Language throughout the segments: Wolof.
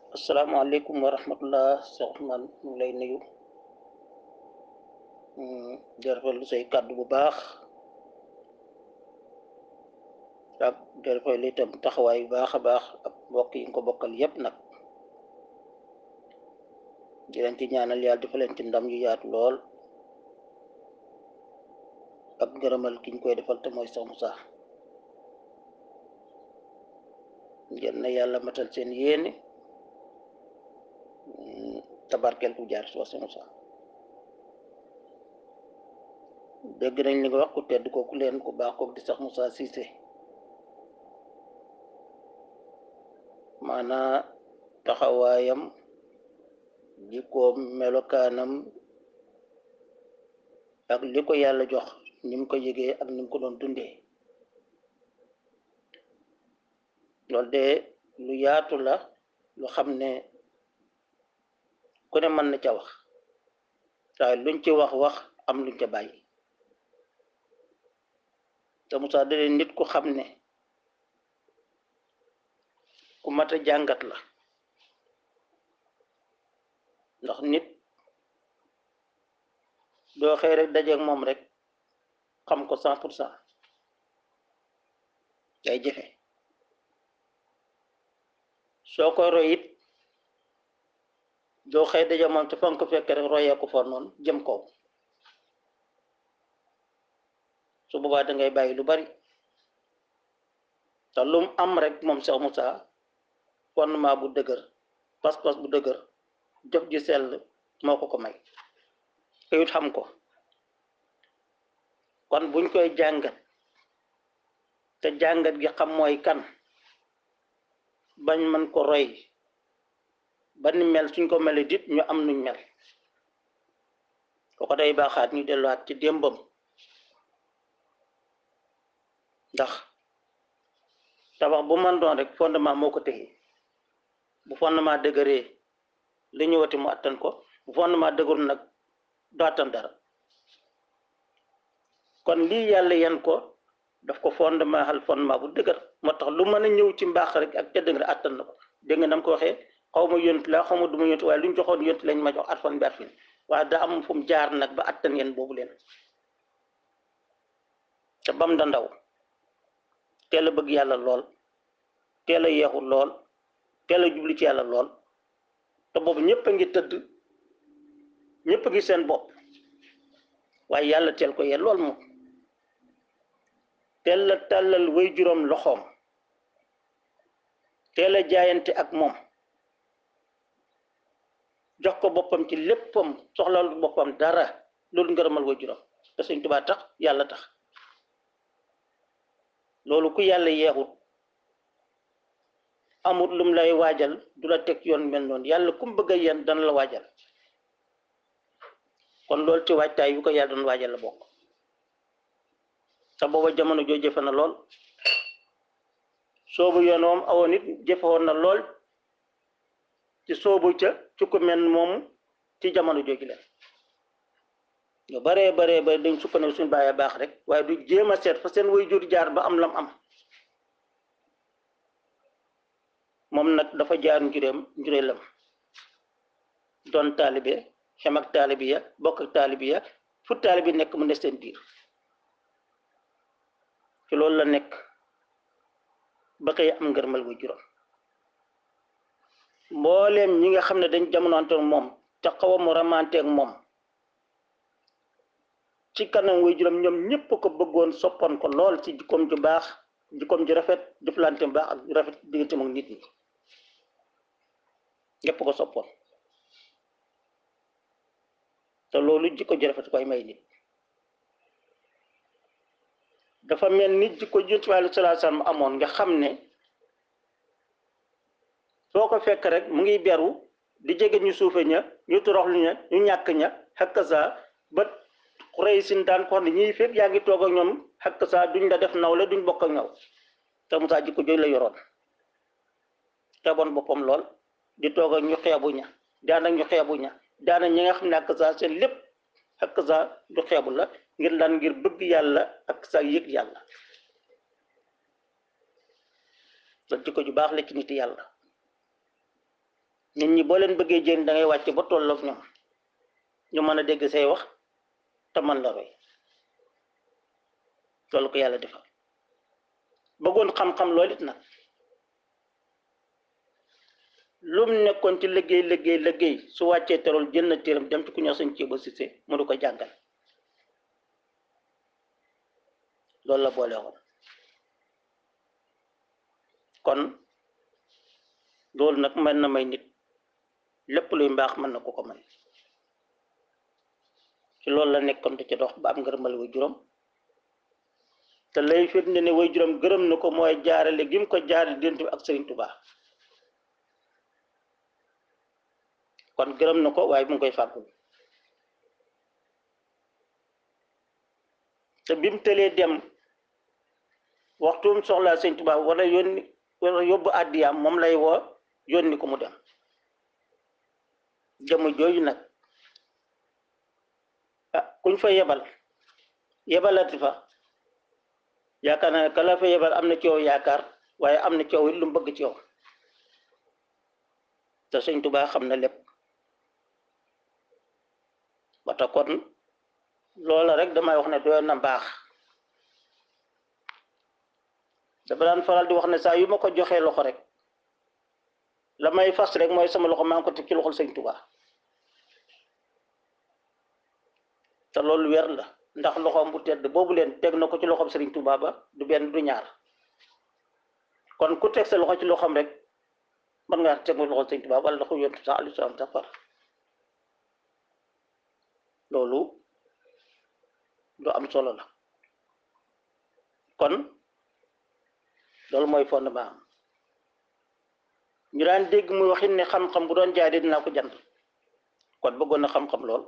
asalaamaaleykum wa rahmatullah Cheikh Ousmane ñu ngi lay nuyu di rafetlu say kàddu bu baax ak di rafetlu itam taxawaay bu baax a baax ak mbokk yi nga ko bokkal yépp nag di leen ci ñaanal yàlla dafa leen ci ndam yu yaatu lool ak ngërëmal ki ñu koy defal te mooy Cheikh Moussa ngeen na yàlla matal seen yéene tabarkel ku jaar soo Cheikh Moussa dégg nañ li nga wax ku tedd kooku leen ku baax kooku di Cheikh Moussa Cissé maanaa taxawaayam jikkoom melokaanam ak li ko yàlla jox ni mu ko yëgee ak ni mu ko doon dundee loolu de lu yaatu la lu xam ne ku ne mën na ca wax waaye luñ ci wax wax am luñ ca bàyyi te Moussa da nit ku xam ne ku mat a jàngat la ndax nit doo xëy rek dajeeg moom rek xam ko cent pour cent day jëfe soo koy roy it doo xëy dajeeg moom te fa nga ko fekk rek royee ko fa noonu jëm kaw su boobaa da ngay bàyyi lu bari te lu mu am rek moom Cheikh Moussa fondement bu dëgër pas-pas bu dëgër jëf ji sell moo ko ko may kayut xam ko kon buñ koy jàngat te jàngat gi xam mooy kan bañ man ko roy ba ni mel suñ ko mele dit ñu am nuñ mel kooko day baaxaat ñu delluwaat ci démbam ndax tabax bu man doon rek fondement moo ko téye bu fondement dëgëree li ñëwati mu attan ko bu fondement dëgërul nag du attan dara kon lii yàlla yan ko daf ko fondement xal fondement bu dëgër moo tax lu mën a ñëw ci mbaax rek ak tedd nga attan na ko dégg nga nam ko waxee xaw ma yont la xaw ma du ma yont waaye lu ñu joxoon yont lañ ma jox at fan bi at fin waaye daa am fu mu jaar nag ba attan ngeen boobu leen te bam da ndaw teel a bëgg yàlla lool teel a yeexul lool teel a jubli ci yàlla lool te boobu ñëpp a ngi tëdd ñëpp a ngi seen bopp waaye yàlla teel ko yee lool moom teel la tàllal way juróom loxoom teel a jaayante ak moom jox ko boppam ci léppam soxlal boppam dara loolu ngërëmal way juróom te Sëñ Tuubaa tax yàlla tax loolu ku yàlla yeexut amut lum lay waajal du la teg yoon mel noonu yàlla kum bëgg a yéen dana la waajal kon loolu ci waajtaay yu ko yàlla doon waajal la bokk te booba jamono joo jëfe na lool soobu yoon moom awoon it jëfe woon na lool ci soobu ca ci ku mel moom ci jamono jooju leen ñu baree baree ba dañ sukkandiku suñu bàyyee baax rek waaye du jéem a seet fa seen way jur jaar ba am lam am moom nag dafa jaar njuréem njuréelam doon taalibe xem ak taalibe ya bokk ak taalibe ya fu taalibe nekk mu ne seen biir ci loolu la nekk ba koy am ngërmal way juróom mbooleem ñi nga xam ne dañ jamonoonte moom te xaw a mu ramanteeg moom ci kanam way juróom ñoom ñëpp ko bëggoon soppoon ko lool ci jikkoom ju baax jikkoom ju rafet jëflante bu baax ak rafet diggante ak nit ñi ñëpp ko soppoon te loolu jikko ju rafet koy may nit dafa mel ni jikko Yonent bi alayhi salaatu salaam amoon nga xam ne soo ko fekk rek mu ngi beru di jege ñu suufe ña ñu toroxlu ña ñu ñàkk ña xakk saa ba xurey sin daan ko xam ne ñii fépp yaa ngi toog ak ñoom xakk saa duñ la def nawle duñ bokk ak ñaw te Musaa jikko jooju la yoroon xeeboon boppam lool di toog ak ñu xeebu ña daan ak ñu xeebu ña daana ñi nga xam ne ak saa seen lépp ak saa du xeebu la ngir lan ngir bëgg yàlla ak saa yëg yàlla loolu jikko ju baax la ci nit yàlla nit ñi boo leen bëggee jëriñ da ngay wàcc ba tolloog ñoom ñu mën a dégg say wax te mën la roy loolu ko yàlla defal bëggoon xam-xam loolu it nag lum nekkoon ci liggéey liggéey liggéey su wàccee terol jël na téeram dem ci ku ñëw sañ ceeba sise mu du ko jàngal loolu la boole woon kon loolu nag mën na may nit lépp luy mbaax mën na ko ko may ci loolu la nekkoon te ci dox ba am ngërëmal way juróom te lay firnde ne way juróom gërëm na ko mooy jaarale gi mu ko jaarale dent ak Sëriñ Tuubaa kon gërëm na ko waaye mu ngi koy fàggul te bi mu tëlee dem waxtum soxlaa Sëriñ Tuubaa wala yónni wala yóbbu àddiyaam moom lay woo yónni ko mu dem jëmm jooju nag ah kuñ fa yebal yebalati fa yaakaar naa ne ka la fa yebal am na ci yow yaakaar waaye am na ci yow it lu mu bëgg ci yow te Sëriñ Tuubaa xam na lépp ba tax kon loola rek damay wax ne doyoon na mbaax dafa daan faral di wax ne saa yu ma ko joxee loxo rek la may fas rek mooy sama loxo maa ngi ko teg ci loxol Sëriñ Tuubaa te loolu weer la ndax loxoom bu tedd boobu leen teg na ko ci loxoom Sëriñ Tuubaa ba du benn du ñaar kon ku teg sa loxo ci loxoom rek mën ngaa teg loxol Sëriñ Tuubaa wala loxo yontu sax alayhi salaam sax far loolu lu am solo la kon loolu mooy fondement am ñu daan dégg muy waxin ne xam-xam bu doon jaay de dinaa ko jënd kon bëggoon na xam-xam lool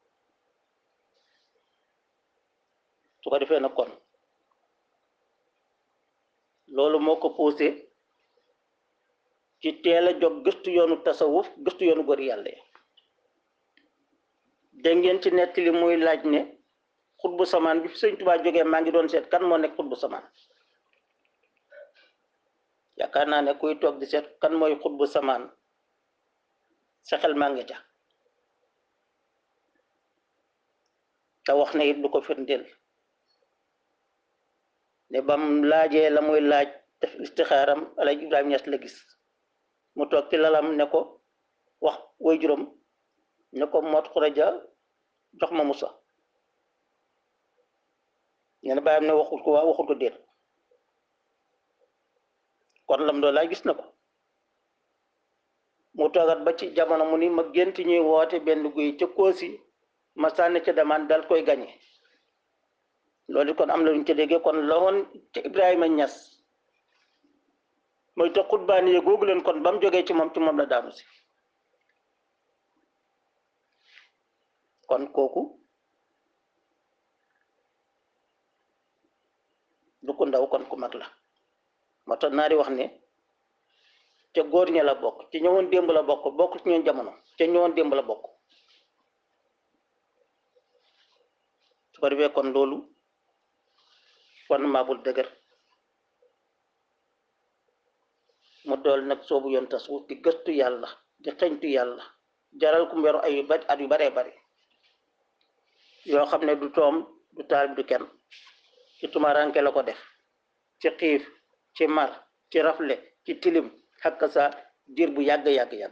su ko defee nag kon loolu moo ko posé ci teel a jóg gëstu yoonu tasawuf gëstu yoonu góor yàlla yi dégg ngeen ci nettali muy laaj ne xutbu samaan bi fi sëñ Tuubaa jógee maa ngi doon seet kan moo nekk xutbu samaan yaakaar naa ne kuy toog di seet kan mooy xutbu samaan sa xel maa ngi ca te wax na it lu ko firndeel ne bam laajee la muy laaj def istixaaram Alaaji Ibrahima Ñas la gis mu toog ci lalam ne ko wax way juróom ne ko mot xuraja jox ma musa ne na bàyyam ne waxul ko waa waxul ko déet kon lam doo laaj gis na ko mu toogat ba ci jamono mu ni ma gént ñuy woote benn guy ca koosi ma sànni ca demaan dal koy gañe loolu kon am na lu ñu ca déggee kon la woon ca Ibrahima Ñas mooy te xutbaani ye googu leen kon ba mu jógee ci moom ci moom la daanu si kon kooku du ko ndaw kon ku mag la moo tax naari wax ne ca góor ña la bokk ci ñëwoon démb la bokk bokk ci ñoon jamono ca ñëwoon démb la bokk su ko defee kon loolu fondement bul dëgër mu dool nag soobu yoon tasawuf di gëstu yàlla di xeñtu yàlla jaral ku mberu ay ba at yu baree bari yoo xam ne du toom du taal du kenn ci tumaranke la ko def ci xiif ci mar ci rafle ci tilim xakk sa diir bu yàgg yàgg yàgg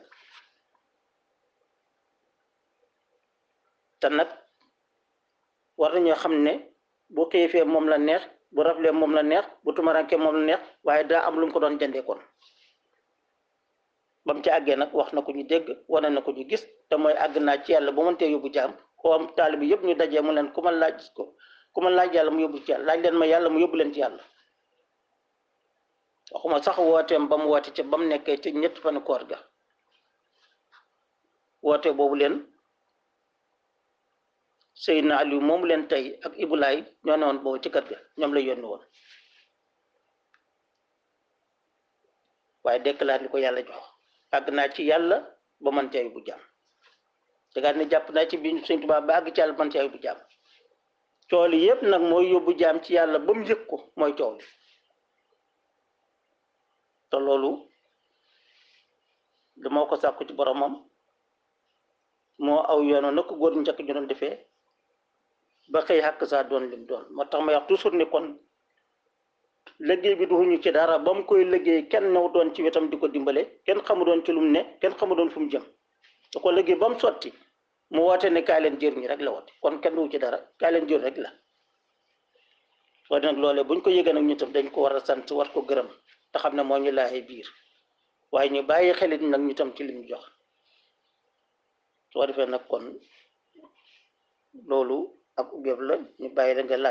te nag war nañoo xam ne bu xiifee moom la neex bu rafle moom la neex bu tumaranke moom la neex waaye daa am lu mu ko doon jëndee kon ba mu ci àggee nag wax na ko ñu dégg wane na ko ñu gis te mooy àgg naa ci yàlla ba mëntee yóbbu jaam xoom taalibe bi yëpp ñu dajee mu leen ku ma laaj ko ku ma laaj yàlla mu yóbbu ci yàlla laaj leen ma yàlla mu yóbbu leen ci yàlla waxuma sax wooteem ba mu woote ca ba mu nekkee ci ñett fanu koor ga woote boobu leen Seydina Aliou moomu leen tey ak Ibulaay ñoo ne woon boobu ci kër ga ñoom la yónni woon waaye déclaré li ko yàlla jox àgg naa ci yàlla ba man cee bu jàmm tegaat ne jàpp naa ci biir Sëñ Tuubaa ba àgg ci yàlla man cee bu jàmm coow li yëpp nag mooy yóbbu jaam ci yàlla ba mu yëg ko mooy coow li te loolu lu moo ko sàkku ci boromam moo aw yoonu na ko góor njëkk ñu doon defee ba xëy xàkk saa doon lim doon moo tax ma wax toujours ni kon liggéey bi duñu ci dara ba mu koy liggéey kenn new doon ci wetam di ko dimbale kenn xamu doon ci lu mu ne kenn xamu doon fu mu jëm da ko liggéey ba mu sotti mu woote ne kaay leen jëriñu rek la woote kon kenn du ci dara kaay leen jëriñ rek la soo nag loolee buñ ko yëgee nag ñu tam dañ ko war a sant war ko gërëm te xam ne moo ñu laaxee biir waaye ñu bàyyi xelit nag ñu tam ci li ñu jox soo defee nag kon loolu ak ubbeeb la ñu bàyyi la nga laaj